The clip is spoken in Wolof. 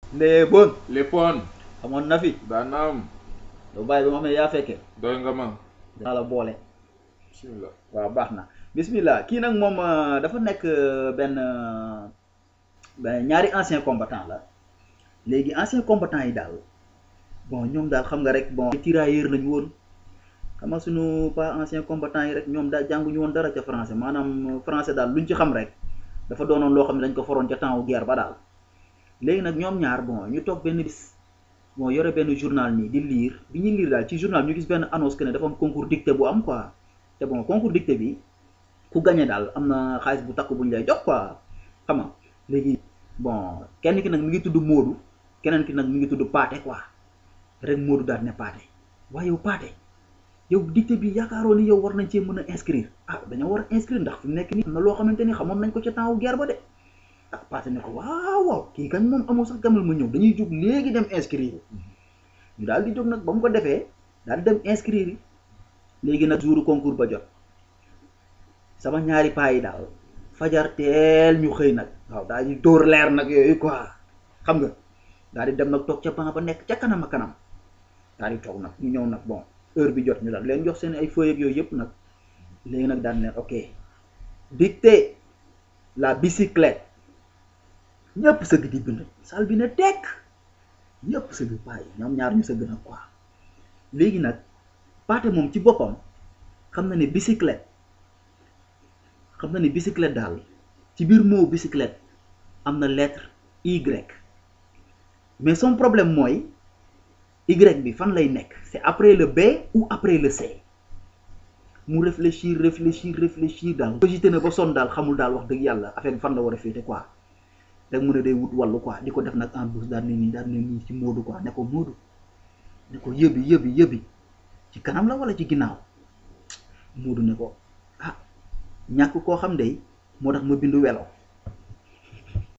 léeboon léppoon amoon na fi daanaam lu bàyyi ba ma xam ne yaa fekkee doy nga ma dinaa la boole bismillah waaw baax na bismillah kii nag moom euh, dafa nekk euh, benn euh, benn ñaari ancien combattant la léegi ancien combattant yi daal bon ñoom daal xam nga rek bon tirailleur lañu woon xam nga suñu pas ancien combattant yi rek ñoom daal jànguñu woon dara ca français maanaam français daal luñ ci xam rek dafa doonoon loo xam ne dañ ko foroon ca temps wu guerre ba daal léegi nag ñoom ñaar bon ñu toog benn bis bon yore benn journal nii di lire bi ñuy lire daal ci journal ñu gis benn annonce que ne dafa am concours dictée bu am quoi te bon concours dictée bi ku gagné daal am na xaalis bu takk bu ñu lay jox quoi xam nga léegi bon kenn ki nag mi ngi tudd Moodu keneen ki nag mi ngi tudd Paate quoi rek Moodu daal ne Paate waaye yow Paate yow dictée bi yaakaaroo ni yow war nañ cee mën a inscrire ah dañoo war a inscrire ndax fi mu nekk nii am na loo xamante ni xamoon nañ ko ca temps wu guerre ba de ah Paate ne ko waaw waaw kii kañ moom amul sax gamal ma ñëw dañuy jóg léegi dem inscrire ñu daal di jóg nag ba mu ko defee daal di dem inscrire léegi nag jouru concours ba jot sama ñaari paa yi daal fajar teel ñu xëy nag waaw daal di dóor leer nag yooyu quoi xam nga daal di dem nag toog ca banc ba nekk ca kanam a kanam daal di toog nag ñu ñëw nag bon heure bi jot ñu daal leen jox seen ay feuilles ak yooyu yëpp nag léegi nag daal ne ok dictée la bicyclette ñëpp sëgg di bind salle bi ne tekk ñëpp sëgg paa yi ñoom ñaar ñu sëgg nag quoi léegi nag paate moom ci boppam xam na ne bicyclette xam na ne bicyclette daal ci biir mot bicyclette am na lettre Y mais son problème mooy Y bi fan lay nekk c'est après le B ou après le C mu réfléchir réfléchir réfléchir daal cogité na ba sonn daal xamul daal wax dëgg yàlla affaire bi fan la war a féete quoi rek mu ne day wut wàllu quoi di ko def nag en douce daal ne nii daal ne nii ci Moodu quoi ne ko Moodu ne ko yëbi yëbi yëbi ci kanam la wala ci ginnaaw Moodu ne ko ah ñàkk koo xam de moo tax ma bindu welo